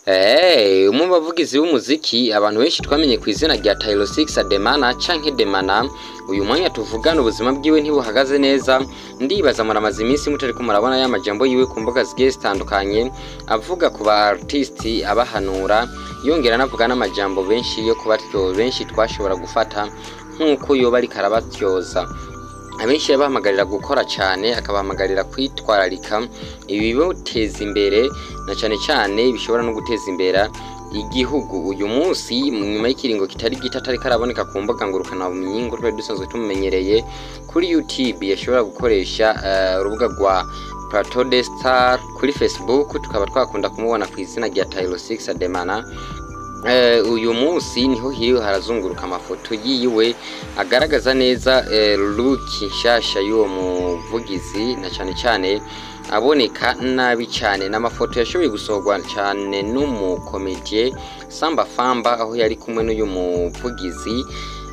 Eh, umwe mu bavugizi b'umuziki abantu benshi twamenye ku izina rya Tylo 6 Ademana canke Demana uyu mwanya tuvugana ubuzima bwiwe ntibuhagaze neza ndibaza muramaze iminsi mutariko murabona ya majambo yiwe ku mbuga zigiye zitandukanye avuga ku ba artiste abahanura yongera anavuga n'amajambo benshi yo kubatyo benshi twashobora gufata nk'uko yoba ariko arabatyoza abenshi yabahamagarira gukora cyane akabahamagarira kwitwararika ibibuteza imbere na cyane cyane bishobora no guteza imbere igihugu uyu munsi nyuma y'ikiringo kitari gito atari karaboneka ku mbuga ngurukana bumenyi ngo twari dusanzwe tumumenyereye kuri YouTube yashobora gukoresha eh, urubuga rwa Plateau de Star kuri Facebook tukaba twakunda kumubona ku izina rya Tylo 6 Ademana Eh, uyu munsi niho hiriwe harazunguruka amafoto yiwe agaragaza neza eh, look nshasha y'uwo muvugizi na cyane cyane aboneka nabi cyane n'amafoto yashoboye gusohorwa cyane n'umukomediye Samba Famba aho yari kumwe n'uyu muvugizi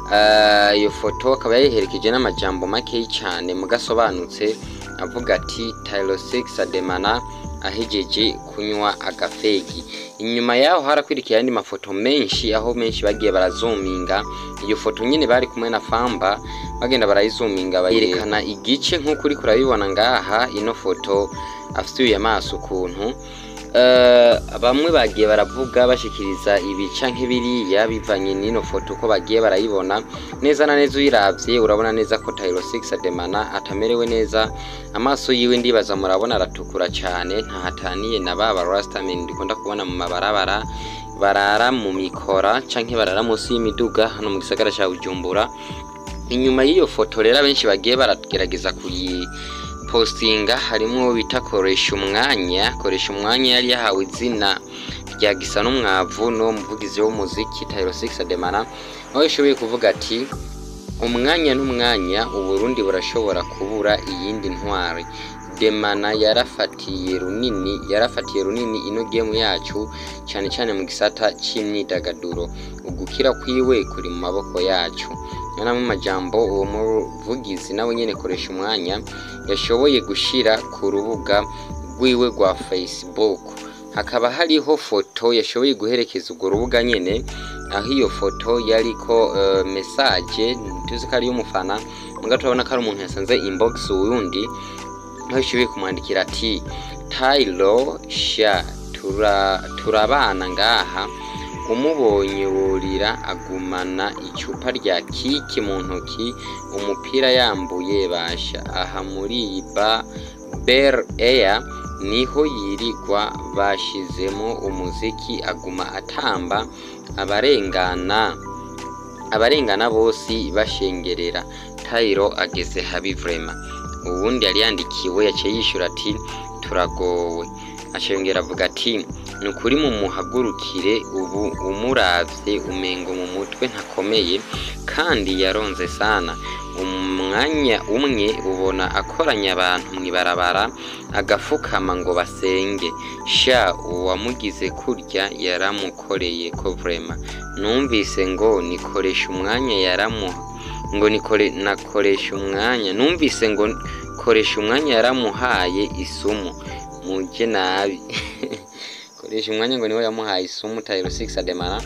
Eh, iyo foto akaba yayiherekeje n'amajambo makeyi cyane mugasobanutse avuga ati Tylo 6 Ademana ahejeje kunywa agafegi inyuma yaho harakwirikiye ayandi mafoto menshi aho menshi bagiye barazuminga iyo foto nyine bari kumwe na Famba bagenda barayizuminga bayerekana igice nk'uko uri kurabibona ngaha ino foto afite amaso ukuntu Eh, bamwe bagiye baravuga bashikiriza ibica nk'ibiriya bivanye n'ino foto uko bagiye barayibona neza na neza uyiravye urabona neza ko Tylo 6 Ademana atamerewe neza amaso yiwe ndibaza murabona aratukura cyane ntahataniye na baba Rastaman dukunda kubona mu mabarabara barara mu mikora canke barara munsi y'imiduga hano mu gisagara ca Bujumbura inyuma y'iyo foto rero abenshi bagiye baragerageza kuyi postinga harimo bita koresha umwanya koresha umwanya yari yahawe izina rya gisa n'umwavu no muvugizi w'umuziki Tylo 6 Ademana aho yashoboye kuvuga ati umwanya n'umwanya uburundi burashobora kubura iyindi ntwari Demana yarafatiye runini yarafatiye runini ino game yacu cyane cyane mu gisata cy'imyidagaduro ugukira kwiwe kuri mu maboko yacu yana mu majambo uwo muvugizi nawe nyene koresha umwanya yashoboye gushira ku rubuga rwiwe rwa Facebook hakaba hariho foto yashoboye guherekeza urwo rubuga nyene aho iyo foto yariko uh, message tuzi ko ari y'umufana muga turabona ko ari umuntu yasanze inbox wundi aho yashoboye kumwandikira ati Tylo sha tura turabana ngaha umubonye wurira agumana icupa rya kiki mu ntoki umupira yambuye basha aha muri iyi ba Bel Air niho yirigwa bashizemo umuziki aguma atamba abarengana abarengana bose bashengerera Tylo ageze habi vrema ubundi yari yandikiwe yaciye yishura ati turagowe ashengera avuga ati ni ukuri mu muhagurukire ubu umuravye umengo mu mutwe ntakomeye kandi yaronze sana umwanya umwe ubona akoranya abantu mwibarabara agafukama ngo basenge sha uwamugize kurya yaramukoreye ko vrema numvise ngo nikoresha umwanya yaramu ngo nikore nakoresha umwanya numvise ngo koresha umwanya yaramuhaye isumu muje nabi koresha umwanya ngo niwe yamuhaye isumu Tylo 6 Ademana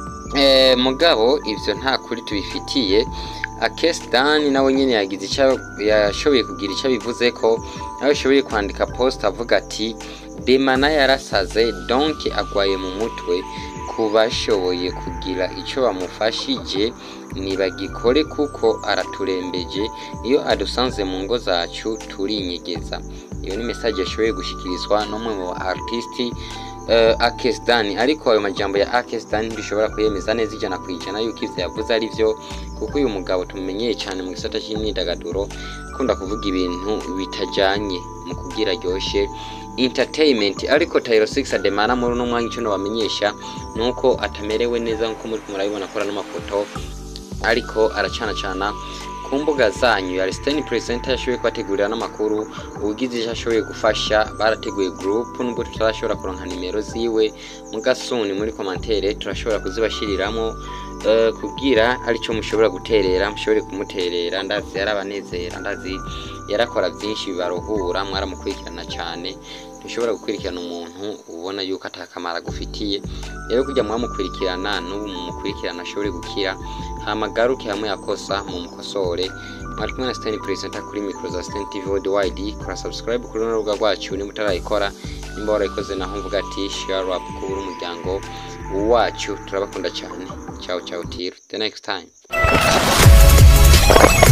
eh mugabo ivyo nta kuri tubifitiye Akesdan nawe nyene yagize icyo yashoboye kugira icyo bivuze ko nawe yashoboye kwandika post avuga ati Demana yarasaze donc agwaye mu mutwe kubashoboye kugira icyo bamufashije nibagikore kuko araturembeje iyo adusanze mu ngo zacu turinyegeza iyo ni message yashoboye gushikirizwa n'umwe mu artisti uh, Akesdan ariko ayo majambo ya Akesdan ntibishobora kuyemeza neza ijana ku ijana yuko ivyo yavuze ari vyo kuko uyu mugabo tumenyeye cyane mu gisata cy'imyidagaduro akunda kuvuga ibintu bitajanye mu kugira ryoshe entertainment ariko Tylo 6 Ademana muri uno mwanya icyo nabamenyesha nuko atamerewe neza nkuko muri kumurabibona akora n'amafoto ariko aracana cana ku mbuga zanyu ya Restani Presenter yashoboye kubategurira n'amakuru ugize icyo ashoboye gufasha barateguye group nubwo tutarashobora kuronka nimero ziwe mugasuni muri commentaire turashobora kuzibashiriramo uh, kubwira aricyo mushobora guterera mushobore kumuterera ndazi yarabanezera ndazi yarakora byinshi bibaruhura mwaramukurikirana cyane ntushobora gukurikirana umuntu ubona yuko atakamaro agufitiye rero kujya mwamukurikirana n'ubu mumukurikirana ashobore gukira hamagaruke hamwe yakosa mumukosore mwari kumwe na Stan Presenter kuri micro za Stan TV Worldwide kora subscribe kuri runo rubuga rwacu niba utarayikora nimba warayikoze naho mvuga ati share up kubura umuryango wacu turabakunda cyane ciao ciao till the next time